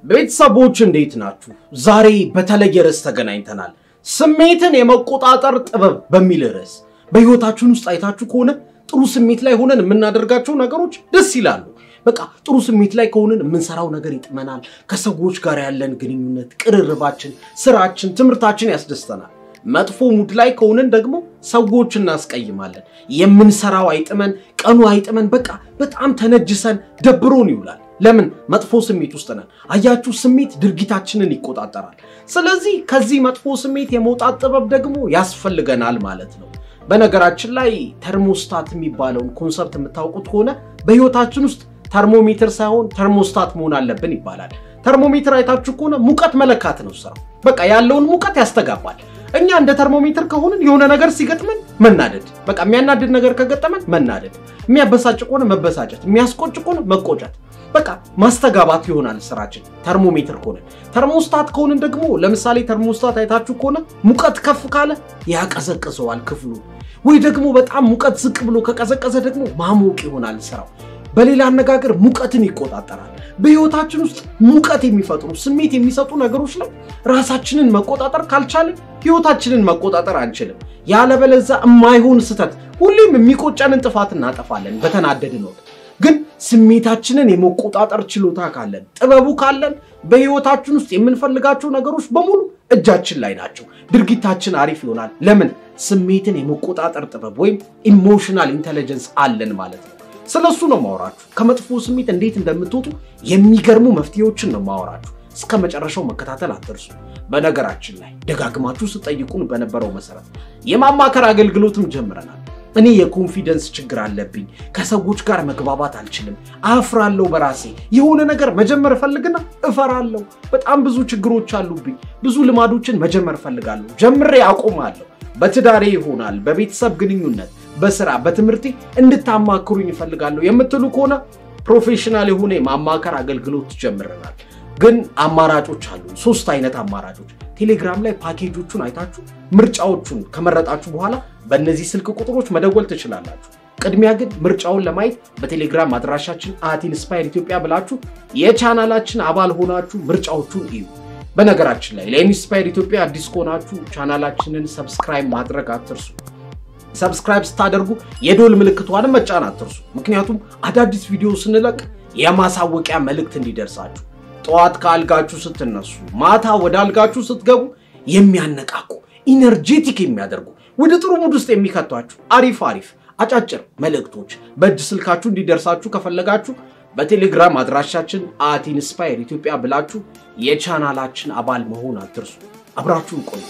ቤተሰቦች እንዴት ናችሁ? ዛሬ በተለየ ርዕስ ተገናኝተናል። ስሜትን የመቆጣጠር ጥበብ በሚል ርዕስ። በህይወታችን ውስጥ አይታችሁ ከሆነ ጥሩ ስሜት ላይ ሆነን የምናደርጋቸው ነገሮች ደስ ይላሉ። በቃ ጥሩ ስሜት ላይ ከሆነን የምንሰራው ነገር ይጥመናል። ከሰዎች ጋር ያለን ግንኙነት፣ ቅርርባችን፣ ስራችን፣ ትምህርታችን ያስደስተናል። መጥፎ ሙድ ላይ ከሆነን ደግሞ ሰዎች እናስቀይማለን። የምንሰራው አይጥመን፣ ቀኑ አይጥመን፣ በቃ በጣም ተነጅሰን ደብሮን ይውላል። ለምን? መጥፎ ስሜት ውስጥ ነን። አያችሁ፣ ስሜት ድርጊታችንን ይቆጣጠራል። ስለዚህ ከዚህ መጥፎ ስሜት የመውጣት ጥበብ ደግሞ ያስፈልገናል ማለት ነው። በነገራችን ላይ ተርሞስታት የሚባለውን ኮንሰፕት የምታውቁት ከሆነ በህይወታችን ውስጥ ተርሞሜትር ሳይሆን ተርሞስታት መሆን አለብን ይባላል። ተርሞሜትር አይታችሁ ከሆነ ሙቀት መለካት ነው ስራው። በቃ ያለውን ሙቀት ያስተጋባል። እኛ እንደ ተርሞሜትር ከሆንን የሆነ ነገር ሲገጥመን መናደድ፣ በቃ የሚያናድድ ነገር ከገጠመን መናደድ፣ የሚያበሳጭ ከሆነ መበሳጨት፣ የሚያስቆጭ ከሆነ መቆጨት፣ በቃ ማስተጋባት ይሆናል ስራችን። ተርሞሜትር ከሆንን ተርሞስታት ከሆንን ደግሞ ለምሳሌ ተርሞስታት አይታችሁ ከሆነ ሙቀት ከፍ ካለ ያቀዘቅዘዋል ክፍሉ፣ ወይ ደግሞ በጣም ሙቀት ዝቅ ብሎ ከቀዘቀዘ ደግሞ ማሞቅ ይሆናል ስራው። በሌላ አነጋገር ሙቀትን ይቆጣጠራል። በህይወታችን ውስጥ ሙቀት የሚፈጥሩ ስሜት የሚሰጡ ነገሮች ላይ ራሳችንን መቆጣጠር ካልቻልን ህይወታችንን መቆጣጠር አንችልም። ያለበለዛ የማይሆን ስህተት፣ ሁሌም የሚቆጨንን ጥፋት እናጠፋለን በተናደድን ወቅት። ግን ስሜታችንን የመቆጣጠር ችሎታ ካለን፣ ጥበቡ ካለን በህይወታችን ውስጥ የምንፈልጋቸው ነገሮች በሙሉ እጃችን ላይ ናቸው። ድርጊታችን አሪፍ ይሆናል። ለምን? ስሜትን የመቆጣጠር ጥበብ ወይም ኢሞሽናል ኢንቴሊጀንስ አለን ማለት ነው። ስለሱ ነው ማወራችሁ። ከመጥፎ ስሜት እንዴት እንደምትወጡ የሚገርሙ መፍትሄዎችን ነው ማወራችሁ። እስከ መጨረሻው መከታተል አትርሱ። በነገራችን ላይ ደጋግማችሁ ስጠይቁን በነበረው መሰረት የማማከር አገልግሎትም ጀምረናል። እኔ የኮንፊደንስ ችግር አለብኝ፣ ከሰዎች ጋር መግባባት አልችልም፣ አፍራለሁ፣ በራሴ የሆነ ነገር መጀመር እፈልግና እፈራለሁ፣ በጣም ብዙ ችግሮች አሉብኝ፣ ብዙ ልማዶችን መጀመር እፈልጋለሁ፣ ጀምሬ አቆማለሁ፣ በትዳሬ ይሆናል፣ በቤተሰብ ግንኙነት በስራ በትምህርቴ እንድታማክሩኝ ይፈልጋለሁ የምትሉ ከሆነ ፕሮፌሽናል የሆነ የማማከር አገልግሎት ጀምረናል። ግን አማራጮች አሉ። ሶስት አይነት አማራጮች ቴሌግራም ላይ ፓኬጆቹን አይታችሁ ምርጫዎቹን ከመረጣችሁ በኋላ በእነዚህ ስልክ ቁጥሮች መደወል ትችላላችሁ። ቅድሚያ ግን ምርጫውን ለማየት በቴሌግራም አድራሻችን አት ኢንስፓየር ኢትዮጵያ ብላችሁ የቻናላችን አባል ሆናችሁ ምርጫዎቹን እዩ። በነገራችን ላይ ለኢንስፓየር ኢትዮጵያ አዲስ ከሆናችሁ ቻናላችንን ሰብስክራይብ ማድረግ አትርሱ። ሰብስክራይብ ስታደርጉ የዶል ምልክቷንም መጫን አትርሱ። ምክንያቱም አዳዲስ ቪዲዮ ስንለቅ የማሳወቂያ መልእክት እንዲደርሳችሁ። ጠዋት ከአልጋችሁ ስትነሱ፣ ማታ ወደ አልጋችሁ ስትገቡ የሚያነቃቁ ኢነርጄቲክ የሚያደርጉ ወደ ጥሩ ሙድ ውስጥ የሚከቷችሁ አሪፍ አሪፍ አጫጭር መልእክቶች በእጅ ስልካችሁ እንዲደርሳችሁ ከፈለጋችሁ በቴሌግራም አድራሻችን አት ኢንስፓየር ኢትዮጵያ ብላችሁ የቻናላችን አባል መሆን አትርሱ። አብራችሁን ቆዩ።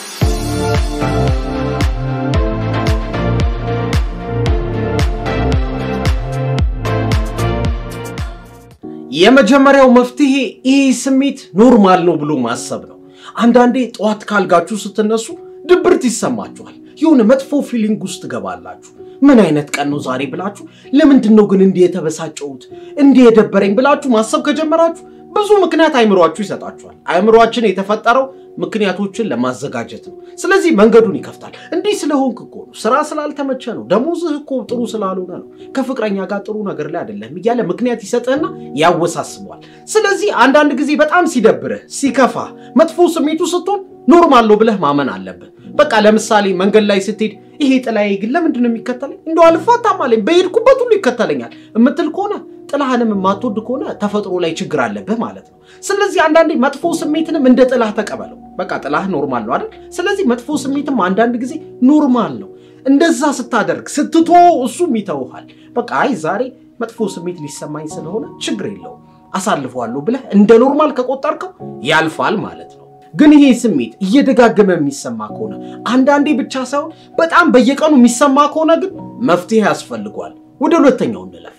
የመጀመሪያው መፍትሄ ይህ ስሜት ኖርማል ነው ብሎ ማሰብ ነው። አንዳንዴ ጠዋት ካልጋችሁ ስትነሱ ድብርት ይሰማችኋል። የሆነ መጥፎ ፊሊንግ ውስጥ ትገባላችሁ። ምን አይነት ቀን ነው ዛሬ ብላችሁ፣ ለምንድን ነው ግን እንዲህ የተበሳጨሁት እንዲህ የደበረኝ ብላችሁ ማሰብ ከጀመራችሁ ብዙ ምክንያት አይምሯችሁ ይሰጣችኋል። አይምሯችን የተፈጠረው ምክንያቶችን ለማዘጋጀት ነው። ስለዚህ መንገዱን ይከፍታል። እንዲህ ስለሆንክ እኮ ነው፣ ስራ ስላልተመቸ ነው፣ ደሞዝህ እኮ ጥሩ ስላልሆነ ነው፣ ከፍቅረኛ ጋር ጥሩ ነገር ላይ አይደለም እያለ ምክንያት ይሰጥህና ያወሳስበዋል። ስለዚህ አንዳንድ ጊዜ በጣም ሲደብርህ፣ ሲከፋ፣ መጥፎ ስሜቱ ስትሆን ኖርማል ነው ብለህ ማመን አለብህ። በቃ ለምሳሌ መንገድ ላይ ስትሄድ ይሄ ጥላዬ ግን ለምንድን ነው የሚከተለኝ? እንደው አልፋታም አለኝ በሄድኩበት ሁሉ ይከተለኛል እምትል ከሆነ ጥላህንም የማትወድ ከሆነ ተፈጥሮ ላይ ችግር አለብህ ማለት ነው። ስለዚህ አንዳንዴ መጥፎ ስሜትንም እንደ ጥላህ ተቀበለው። በቃ ጥላህ ኖርማል ነው አይደል? ስለዚህ መጥፎ ስሜትም አንዳንድ ጊዜ ኖርማል ነው። እንደዛ ስታደርግ ስትቶ እሱም ይተውሃል። በቃ አይ ዛሬ መጥፎ ስሜት ሊሰማኝ ስለሆነ ችግር የለውም አሳልፈዋለሁ ብለህ እንደ ኖርማል ከቆጠርከው ያልፋል ማለት ነው። ግን ይሄ ስሜት እየደጋገመ የሚሰማ ከሆነ አንዳንዴ ብቻ ሳይሆን በጣም በየቀኑ የሚሰማ ከሆነ ግን መፍትሄ ያስፈልጓል። ወደ ሁለተኛው እንለፍ።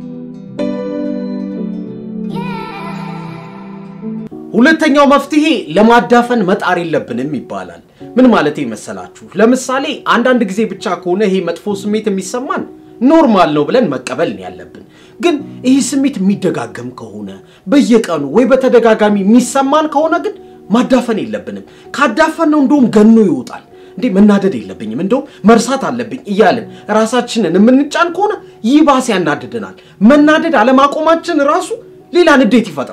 ሁለተኛው መፍትሄ ለማዳፈን መጣር የለብንም ይባላል። ምን ማለት መሰላችሁ? ለምሳሌ አንዳንድ ጊዜ ብቻ ከሆነ ይሄ መጥፎ ስሜት የሚሰማን ኖርማል ነው ብለን መቀበል ነው ያለብን። ግን ይህ ስሜት የሚደጋገም ከሆነ በየቀኑ ወይ በተደጋጋሚ የሚሰማን ከሆነ ግን ማዳፈን የለብንም። ካዳፈን ነው እንደውም ገኖ ይወጣል። እንዴ መናደድ የለብኝም እንደውም መርሳት አለብኝ እያልን ራሳችንን የምንጫን ከሆነ ይባስ ያናድደናል። መናደድ አለማቆማችን ራሱ ሌላ ንዴት ይፈጥራል።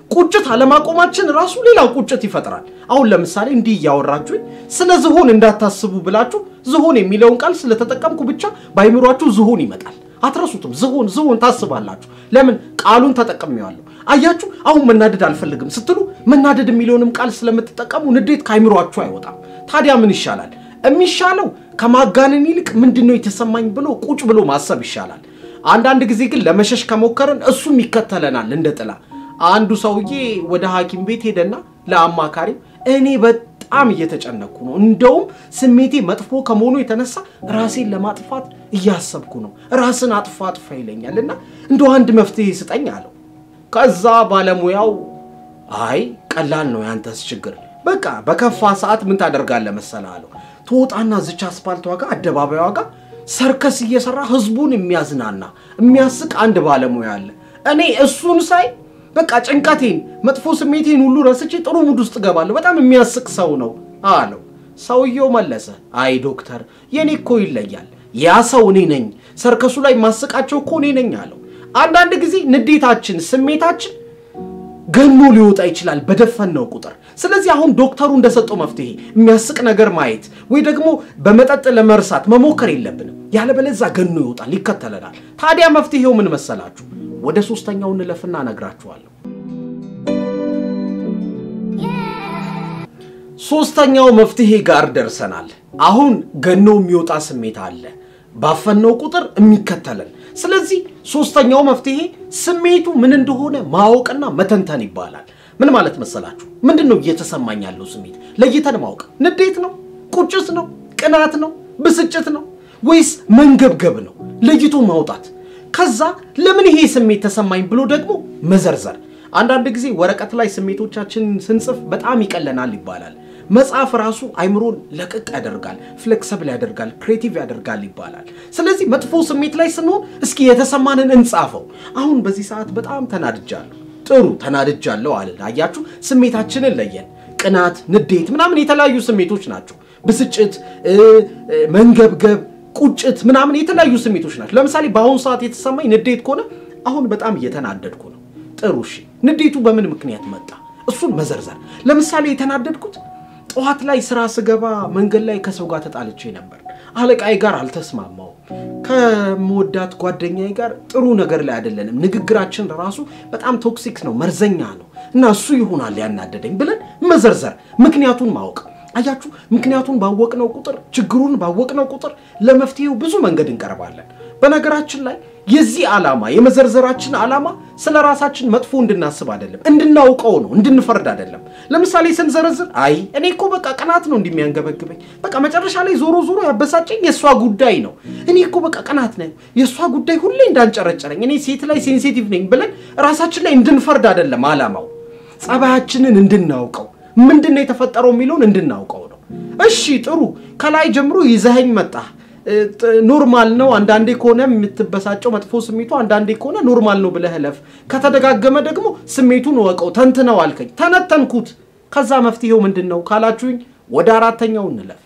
ቁጭት አለማቆማችን ራሱ ሌላ ቁጭት ይፈጥራል። አሁን ለምሳሌ እንዲህ እያወራችሁኝ ስለ ዝሆን እንዳታስቡ ብላችሁ ዝሆን የሚለውን ቃል ስለተጠቀምኩ ብቻ በአይምሯችሁ ዝሆን ይመጣል። አትረሱትም። ዝሆን ዝሆን ታስባላችሁ። ለምን ቃሉን ተጠቅሜዋለሁ። አያችሁ፣ አሁን መናደድ አልፈልግም ስትሉ መናደድ የሚለውንም ቃል ስለምትጠቀሙ ንዴት ከአይምሯችሁ አይወጣም። ታዲያ ምን ይሻላል? የሚሻለው ከማጋነን ይልቅ ምንድን ነው የተሰማኝ ብሎ ቁጭ ብሎ ማሰብ ይሻላል። አንዳንድ ጊዜ ግን ለመሸሽ ከሞከርን እሱም ይከተለናል እንደ ጥላ። አንዱ ሰውዬ ወደ ሐኪም ቤት ሄደና ለአማካሪው እኔ በጣም እየተጨነኩ ነው፣ እንደውም ስሜቴ መጥፎ ከመሆኑ የተነሳ ራሴን ለማጥፋት እያሰብኩ ነው፣ ራስን አጥፋ አጥፋ ይለኛል እና እንደው አንድ መፍትሄ ስጠኝ አለው። ከዛ ባለሙያው አይ ቀላል ነው ያንተስ ችግር፣ በቃ በከፋ ሰዓት ምን ታደርጋለህ መሰለህ አለው። ትወጣና ዝች አስፓልት ዋጋ አደባባይ ዋጋ ሰርከስ እየሰራ ህዝቡን የሚያዝናና የሚያስቅ አንድ ባለሙያ አለ። እኔ እሱን ሳይ በቃ ጭንቀቴን መጥፎ ስሜቴን ሁሉ ረስቼ ጥሩ ሙድ ውስጥ እገባለሁ። በጣም የሚያስቅ ሰው ነው አለው። ሰውየው መለሰ፣ አይ ዶክተር፣ የኔ እኮ ይለያል። ያ ሰው እኔ ነኝ። ሰርከሱ ላይ ማስቃቸው እኮ እኔ ነኝ አለው። አንዳንድ ጊዜ ንዴታችን፣ ስሜታችን ገኖ ሊወጣ ይችላል በደፈነው ቁጥር። ስለዚህ አሁን ዶክተሩ እንደሰጠው መፍትሄ የሚያስቅ ነገር ማየት ወይ ደግሞ በመጠጥ ለመርሳት መሞከር የለብንም። ያለበለዛ ገኖ ይወጣል፣ ይከተለናል። ታዲያ መፍትሄው ምን መሰላችሁ? ወደ ሶስተኛው እንለፍና እነግራችኋለሁ። ሶስተኛው መፍትሄ ጋር ደርሰናል። አሁን ገኖ የሚወጣ ስሜት አለ፣ ባፈነው ቁጥር የሚከተለን። ስለዚህ ሶስተኛው መፍትሄ ስሜቱ ምን እንደሆነ ማወቅና መተንተን ይባላል። ምን ማለት መሰላችሁ? ምንድን ነው እየተሰማኝ ያለው ስሜት ለይተን ማወቅ። ንዴት ነው? ቁጭት ነው? ቅናት ነው? ብስጭት ነው? ወይስ መንገብገብ ነው? ለይቶ ማውጣት ከዛ ለምን ይሄ ስሜት ተሰማኝ ብሎ ደግሞ መዘርዘር። አንዳንድ ጊዜ ወረቀት ላይ ስሜቶቻችንን ስንጽፍ በጣም ይቀለናል ይባላል። መጽሐፍ ራሱ አይምሮን ለቅቅ ያደርጋል፣ ፍሌክሰብል ያደርጋል፣ ክሬቲቭ ያደርጋል ይባላል። ስለዚህ መጥፎ ስሜት ላይ ስንሆን እስኪ የተሰማንን እንጻፈው። አሁን በዚህ ሰዓት በጣም ተናድጃለሁ። ጥሩ ተናድጃለሁ አለን። አያችሁ፣ ስሜታችንን ለየን። ቅናት፣ ንዴት ምናምን የተለያዩ ስሜቶች ናቸው። ብስጭት፣ መንገብገብ ቁጭት ምናምን የተለያዩ ስሜቶች ናቸው። ለምሳሌ በአሁኑ ሰዓት የተሰማኝ ንዴት ከሆነ አሁን በጣም እየተናደድኩ ነው። ጥሩ እሺ፣ ንዴቱ በምን ምክንያት መጣ? እሱን መዘርዘር። ለምሳሌ የተናደድኩት ጠዋት ላይ ስራ ስገባ መንገድ ላይ ከሰው ጋር ተጣልቼ ነበር። አለቃዬ ጋር አልተስማማው። ከምወዳት ጓደኛዬ ጋር ጥሩ ነገር ላይ አይደለንም። ንግግራችን ራሱ በጣም ቶክሲክ ነው፣ መርዘኛ ነው እና እሱ ይሆናል ያናደደኝ ብለን መዘርዘር፣ ምክንያቱን ማወቅ አያችሁ፣ ምክንያቱን ባወቅነው ቁጥር ችግሩን ባወቅነው ቁጥር ለመፍትሄው ብዙ መንገድ እንቀርባለን። በነገራችን ላይ የዚህ ዓላማ የመዘርዘራችን ዓላማ ስለ ራሳችን መጥፎ እንድናስብ አይደለም፣ እንድናውቀው ነው፣ እንድንፈርድ አይደለም። ለምሳሌ ስንዘረዝር አይ እኔ እኮ በቃ ቅናት ነው እንደሚያንገበግበኝ፣ በቃ መጨረሻ ላይ ዞሮ ዞሮ ያበሳጨኝ የእሷ ጉዳይ ነው፣ እኔ እኮ በቃ ቅናት ነው የእሷ ጉዳይ ሁሌ እንዳንጨረጨረኝ፣ እኔ ሴት ላይ ሴንሲቲቭ ነኝ ብለን ራሳችን ላይ እንድንፈርድ አይደለም ዓላማው፣ ጸባያችንን እንድናውቀው ምንድን ነው የተፈጠረው የሚለውን እንድናውቀው ነው። እሺ ጥሩ፣ ከላይ ጀምሮ ይዘኸኝ መጣህ። ኖርማል ነው። አንዳንዴ ከሆነ የምትበሳጨው መጥፎ ስሜቱ አንዳንዴ ከሆነ ኖርማል ነው ብለህ እለፍ። ከተደጋገመ ደግሞ ስሜቱን ወቀው፣ ተንትነው አልከኝ፣ ተነተንኩት። ከዛ መፍትሄው ምንድን ነው ካላችሁኝ ወደ አራተኛው እንለፍ።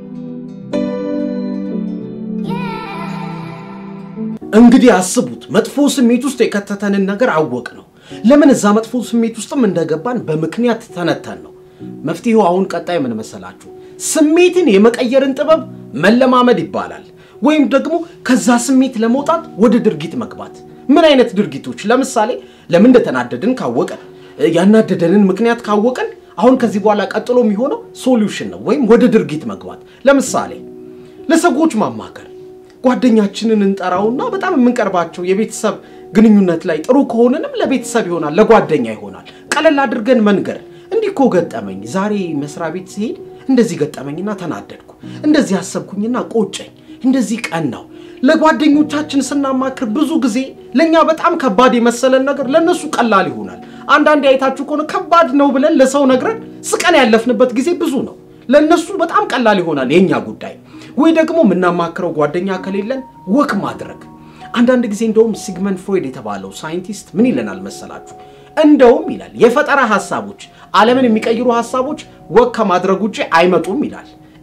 እንግዲህ አስቡት፣ መጥፎ ስሜት ውስጥ የከተተንን ነገር አወቅ ነው። ለምን እዛ መጥፎ ስሜት ውስጥም እንደገባን በምክንያት ተነተን ነው። መፍትሄው አሁን ቀጣይ ምን መሰላችሁ? ስሜትን የመቀየርን ጥበብ መለማመድ ይባላል። ወይም ደግሞ ከዛ ስሜት ለመውጣት ወደ ድርጊት መግባት። ምን አይነት ድርጊቶች? ለምሳሌ ለምን እንደተናደድን ካወቀን፣ ያናደደንን ምክንያት ካወቀን፣ አሁን ከዚህ በኋላ ቀጥሎ የሚሆነው ሶሉሽን ነው፣ ወይም ወደ ድርጊት መግባት። ለምሳሌ ለሰዎች ማማከር፣ ጓደኛችንን እንጠራውና በጣም የምንቀርባቸው የቤተሰብ ግንኙነት ላይ ጥሩ ከሆነንም ለቤተሰብ ይሆናል፣ ለጓደኛ ይሆናል። ቀለል አድርገን መንገር እንዲህ እኮ ገጠመኝ፣ ዛሬ መስሪያ ቤት ሲሄድ እንደዚህ ገጠመኝና ተናደድኩ፣ እንደዚህ አሰብኩኝና ቆጨኝ፣ እንደዚህ ቀናው። ለጓደኞቻችን ስናማክር ብዙ ጊዜ ለእኛ በጣም ከባድ የመሰለን ነገር ለእነሱ ቀላል ይሆናል። አንዳንዴ አይታችሁ ከሆነ ከባድ ነው ብለን ለሰው ነግረን ስቀን ያለፍንበት ጊዜ ብዙ ነው። ለእነሱ በጣም ቀላል ይሆናል የእኛ ጉዳይ። ወይ ደግሞ የምናማክረው ጓደኛ ከሌለን ወክ ማድረግ። አንዳንድ ጊዜ እንደውም ሲግመንድ ፍሮይድ የተባለው ሳይንቲስት ምን ይለናል መሰላችሁ? እንደውም ይላል የፈጠራ ሀሳቦች ዓለምን የሚቀይሩ ሀሳቦች ወግ ከማድረግ ውጭ አይመጡም ይላል።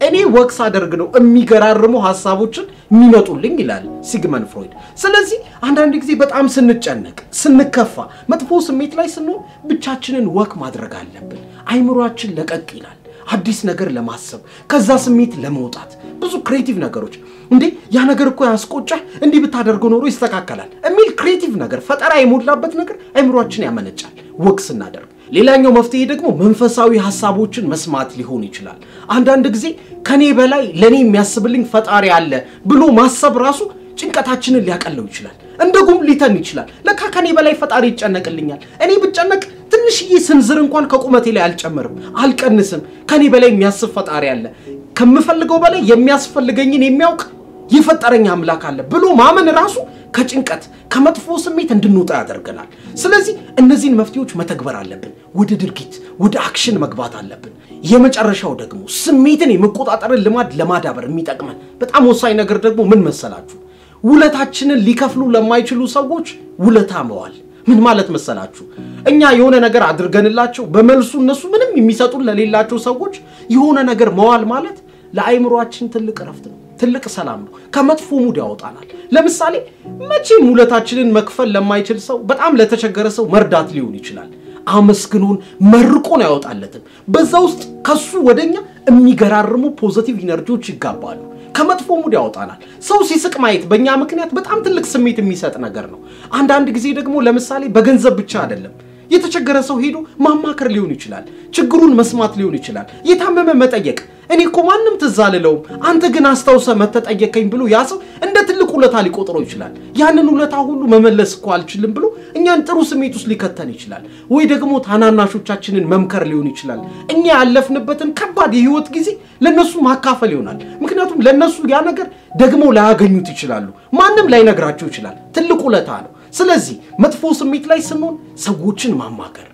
እኔ ወቅስ አደርግ ነው የሚገራርሙ ሀሳቦችን የሚመጡልኝ ይላል ሲግመን ፍሮይድ። ስለዚህ አንዳንድ ጊዜ በጣም ስንጨነቅ፣ ስንከፋ፣ መጥፎ ስሜት ላይ ስንሆን ብቻችንን ወክ ማድረግ አለብን። አይምሯችን ለቀቅ ይላል አዲስ ነገር ለማሰብ ከዛ ስሜት ለመውጣት ብዙ ክሬቲቭ ነገሮች እንዴ ያ ነገር እኮ ያስቆጫህ እንዲህ ብታደርገው ኖሮ ይስተካከላል የሚል ክሬቲቭ ነገር ፈጠራ የሞላበት ነገር አይምሯችን ያመነጫል ወቅ ስናደርግ። ሌላኛው መፍትሄ ደግሞ መንፈሳዊ ሀሳቦችን መስማት ሊሆን ይችላል። አንዳንድ ጊዜ ከኔ በላይ ለእኔ የሚያስብልኝ ፈጣሪ አለ ብሎ ማሰብ ራሱ ጭንቀታችንን ሊያቀለው ይችላል። እንደ ጉም ሊተን ይችላል። ለካ ከኔ በላይ ፈጣሪ ይጨነቅልኛል። እኔ ብጨነቅ ትንሽዬ ስንዝር እንኳን ከቁመቴ ላይ አልጨምርም፣ አልቀንስም። ከኔ በላይ የሚያስብ ፈጣሪ አለ፣ ከምፈልገው በላይ የሚያስፈልገኝን የሚያውቅ የፈጠረኝ አምላክ አለ ብሎ ማመን ራሱ ከጭንቀት ከመጥፎ ስሜት እንድንወጣ ያደርገናል። ስለዚህ እነዚህን መፍትሄዎች መተግበር አለብን። ወደ ድርጊት ወደ አክሽን መግባት አለብን። የመጨረሻው ደግሞ ስሜትን የመቆጣጠርን ልማድ ለማዳበር የሚጠቅመን በጣም ወሳኝ ነገር ደግሞ ምን መሰላችሁ? ውለታችንን ሊከፍሉ ለማይችሉ ሰዎች ውለታ መዋል። ምን ማለት መሰላችሁ? እኛ የሆነ ነገር አድርገንላቸው በመልሱ እነሱ ምንም የሚሰጡን ለሌላቸው ሰዎች የሆነ ነገር መዋል ማለት ለአይምሯችን ትልቅ እረፍት ነው፣ ትልቅ ሰላም ነው። ከመጥፎ ሙድ ያወጣናል። ለምሳሌ መቼም ውለታችንን መክፈል ለማይችል ሰው በጣም ለተቸገረ ሰው መርዳት ሊሆን ይችላል። አመስግኖን መርቆን አያወጣለትም። በዛ ውስጥ ከሱ ወደኛ የሚገራርሙ ፖዘቲቭ ኢነርጂዎች ይጋባሉ። ከመጥፎ ሙድ ያወጣናል። ሰው ሲስቅ ማየት በእኛ ምክንያት በጣም ትልቅ ስሜት የሚሰጥ ነገር ነው። አንዳንድ ጊዜ ደግሞ ለምሳሌ በገንዘብ ብቻ አይደለም የተቸገረ ሰው ሄዶ ማማከር ሊሆን ይችላል። ችግሩን መስማት ሊሆን ይችላል። የታመመ መጠየቅ። እኔ እኮ ማንም ትዝ አልለውም፣ አንተ ግን አስታውሰ መተጠየቀኝ ብሎ ያ ሰው እንደ ትልቅ ውለታ ሊቆጥረው ይችላል። ያንን ውለታ ሁሉ መመለስ እኮ አልችልም ብሎ እኛን ጥሩ ስሜት ውስጥ ሊከተን ይችላል። ወይ ደግሞ ታናናሾቻችንን መምከር ሊሆን ይችላል። እኛ ያለፍንበትን ከባድ የህይወት ጊዜ ለነሱ ማካፈል ይሆናል። ምክንያቱም ለነሱ ያ ነገር ደግሞ ላያገኙት ይችላሉ። ማንም ላይነግራቸው ይችላል። ትልቅ ውለታ ነው። ስለዚህ መጥፎ ስሜት ላይ ስንሆን ሰዎችን ማማከር፣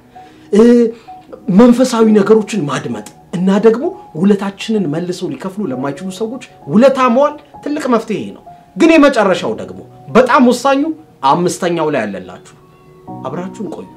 መንፈሳዊ ነገሮችን ማድመጥ እና ደግሞ ውለታችንን መልሰው ሊከፍሉ ለማይችሉ ሰዎች ውለታ መዋል ትልቅ መፍትሄ ነው። ግን የመጨረሻው ደግሞ በጣም ወሳኙ አምስተኛው ላይ ያለላችሁ አብራችሁን ቆዩ።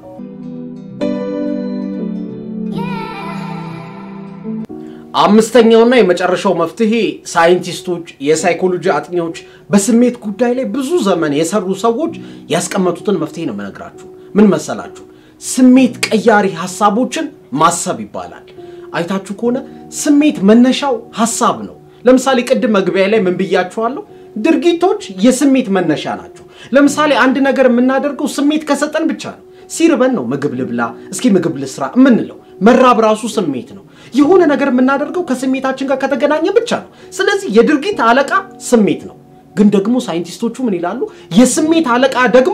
አምስተኛውና የመጨረሻው መፍትሄ ሳይንቲስቶች፣ የሳይኮሎጂ አጥኚዎች፣ በስሜት ጉዳይ ላይ ብዙ ዘመን የሰሩ ሰዎች ያስቀመጡትን መፍትሄ ነው የምነግራችሁ። ምን መሰላችሁ? ስሜት ቀያሪ ሀሳቦችን ማሰብ ይባላል። አይታችሁ ከሆነ ስሜት መነሻው ሀሳብ ነው። ለምሳሌ ቅድም መግቢያ ላይ ምን ብያችኋለሁ? ድርጊቶች የስሜት መነሻ ናቸው። ለምሳሌ አንድ ነገር የምናደርገው ስሜት ከሰጠን ብቻ ነው። ሲርበን ነው ምግብ ልብላ፣ እስኪ ምግብ ልስራ የምንለው። መራብ ራሱ ስሜት ነው። የሆነ ነገር የምናደርገው ከስሜታችን ጋር ከተገናኘ ብቻ ነው። ስለዚህ የድርጊት አለቃ ስሜት ነው። ግን ደግሞ ሳይንቲስቶቹ ምን ይላሉ? የስሜት አለቃ ደግሞ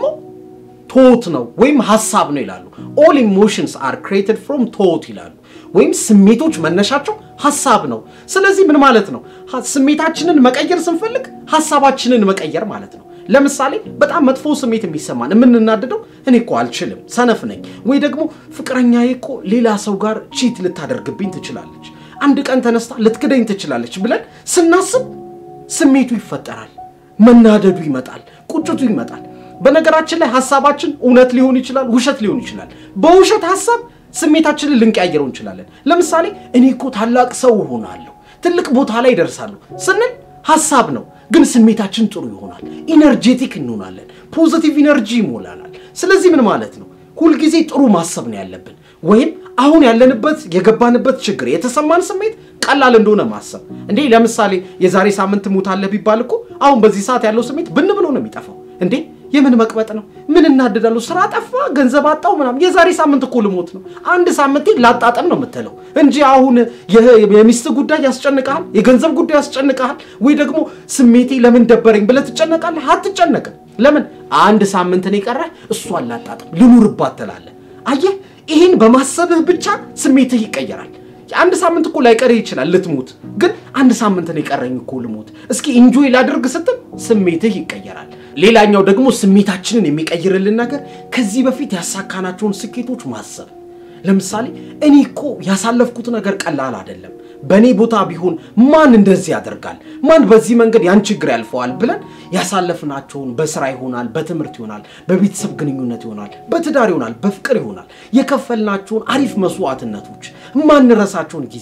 ቶት ነው ወይም ሀሳብ ነው ይላሉ። ኦል ኢሞሽንስ አር ክሬትድ ፍሮም ቶት ይላሉ። ወይም ስሜቶች መነሻቸው ሀሳብ ነው። ስለዚህ ምን ማለት ነው? ስሜታችንን መቀየር ስንፈልግ ሀሳባችንን መቀየር ማለት ነው። ለምሳሌ በጣም መጥፎ ስሜት የሚሰማን የምንናደደው እኔ እኮ አልችልም፣ ሰነፍ ነኝ፣ ወይ ደግሞ ፍቅረኛዬ እኮ ሌላ ሰው ጋር ቺት ልታደርግብኝ ትችላለች፣ አንድ ቀን ተነስታ ልትክደኝ ትችላለች ብለን ስናስብ ስሜቱ ይፈጠራል፣ መናደዱ ይመጣል፣ ቁጭቱ ይመጣል። በነገራችን ላይ ሀሳባችን እውነት ሊሆን ይችላል፣ ውሸት ሊሆን ይችላል። በውሸት ሀሳብ ስሜታችንን ልንቀያየረው እንችላለን። ለምሳሌ እኔ እኮ ታላቅ ሰው እሆናለሁ፣ ትልቅ ቦታ ላይ ይደርሳለሁ ስንል ሀሳብ ነው፣ ግን ስሜታችን ጥሩ ይሆናል፣ ኢነርጄቲክ እንሆናለን፣ ፖዚቲቭ ኢነርጂ ይሞላናል። ስለዚህ ምን ማለት ነው? ሁልጊዜ ጥሩ ማሰብ ነው ያለብን። ወይም አሁን ያለንበት የገባንበት ችግር የተሰማን ስሜት ቀላል እንደሆነ ማሰብ። እንዴ ለምሳሌ የዛሬ ሳምንት ሞታለህ ቢባል እኮ አሁን በዚህ ሰዓት ያለው ስሜት ብን ብሎ ነው የሚጠፋው። እንዴ የምን መቅበጥ ነው? ምን እናድዳለሁ? ስራ ጠፋ፣ ገንዘብ አጣው ምናምን። የዛሬ ሳምንት እኮ ልሞት ነው። አንድ ሳምንቴ ላጣጠም ነው የምትለው እንጂ አሁን የሚስት ጉዳይ ያስጨንቀሃል፣ የገንዘብ ጉዳይ ያስጨንቀሃል፣ ወይ ደግሞ ስሜቴ ለምን ደበረኝ ብለህ ትጨነቃለህ? አትጨነቅም። ለምን አንድ ሳምንት ነው የቀረህ፣ እሷን ላጣጥም ልኑርባት ትላለህ። አየህ፣ ይህን በማሰብህ ብቻ ስሜትህ ይቀየራል። አንድ ሳምንት እኮ ላይቀርህ ይችላል ልትሞት፣ ግን አንድ ሳምንት ነው የቀረኝ እኮ ልሞት፣ እስኪ ኢንጆይ ላድርግ ስትል ስሜትህ ይቀየራል። ሌላኛው ደግሞ ስሜታችንን የሚቀይርልን ነገር ከዚህ በፊት ያሳካናቸውን ስኬቶች ማሰብ። ለምሳሌ እኔ እኮ ያሳለፍኩት ነገር ቀላል አይደለም፣ በእኔ ቦታ ቢሆን ማን እንደዚህ ያደርጋል? ማን በዚህ መንገድ ያን ችግር ያልፈዋል? ብለን ያሳለፍናቸውን በስራ ይሆናል፣ በትምህርት ይሆናል፣ በቤተሰብ ግንኙነት ይሆናል፣ በትዳር ይሆናል፣ በፍቅር ይሆናል የከፈልናቸውን አሪፍ መስዋዕትነቶች፣ የማንረሳቸውን ጊዜዎች፣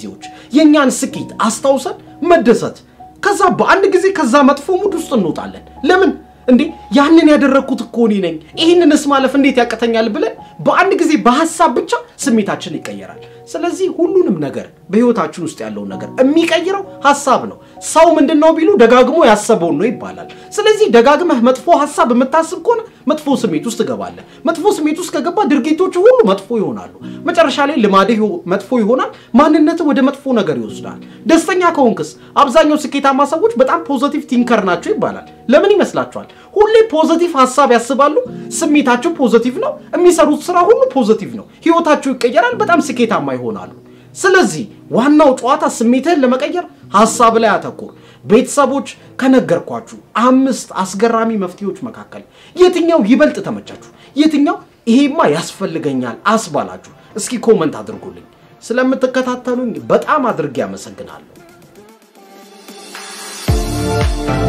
የእኛን ስኬት አስታውሰን መደሰት። ከዛ በአንድ ጊዜ ከዛ መጥፎ ሙድ ውስጥ እንወጣለን። ለምን እንዴ ያንን ያደረግኩት እኮ እኔ ነኝ፣ ይህንንስ ማለፍ እንዴት ያቅተኛል ብለን በአንድ ጊዜ በሀሳብ ብቻ ስሜታችን ይቀየራል። ስለዚህ ሁሉንም ነገር በህይወታችን ውስጥ ያለውን ነገር የሚቀይረው ሀሳብ ነው። ሰው ምንድን ነው ቢሉ ደጋግሞ ያሰበውን ነው ይባላል። ስለዚህ ደጋግመህ መጥፎ ሀሳብ የምታስብ ከሆነ መጥፎ ስሜት ውስጥ ትገባለህ። መጥፎ ስሜት ውስጥ ከገባ ድርጊቶች ሁሉ መጥፎ ይሆናሉ። መጨረሻ ላይ ልማድህ መጥፎ ይሆናል። ማንነትህ ወደ መጥፎ ነገር ይወስዳል። ደስተኛ ከሆንክስ አብዛኛው ስኬታማ ሰዎች በጣም ፖዘቲቭ ቲንከር ናቸው ይባላል። ለምን ይመስላችኋል? ሁሌ ፖዘቲቭ ሀሳብ ያስባሉ። ስሜታቸው ፖዘቲቭ ነው። የሚሰሩት ስራ ሁሉ ፖዘቲቭ ነው። ህይወታቸው ይቀየራል። በጣም ስኬታማ ይሆናሉ። ስለዚህ ዋናው ጨዋታ ስሜትህን ለመቀየር ሀሳብ ላይ አተኩር። ቤተሰቦች ከነገርኳችሁ አምስት አስገራሚ መፍትሄዎች መካከል የትኛው ይበልጥ ተመቻችሁ? የትኛው ይሄማ ያስፈልገኛል አስባላችሁ? እስኪ ኮመንት አድርጉልኝ። ስለምትከታተሉኝ በጣም አድርጌ አመሰግናለሁ።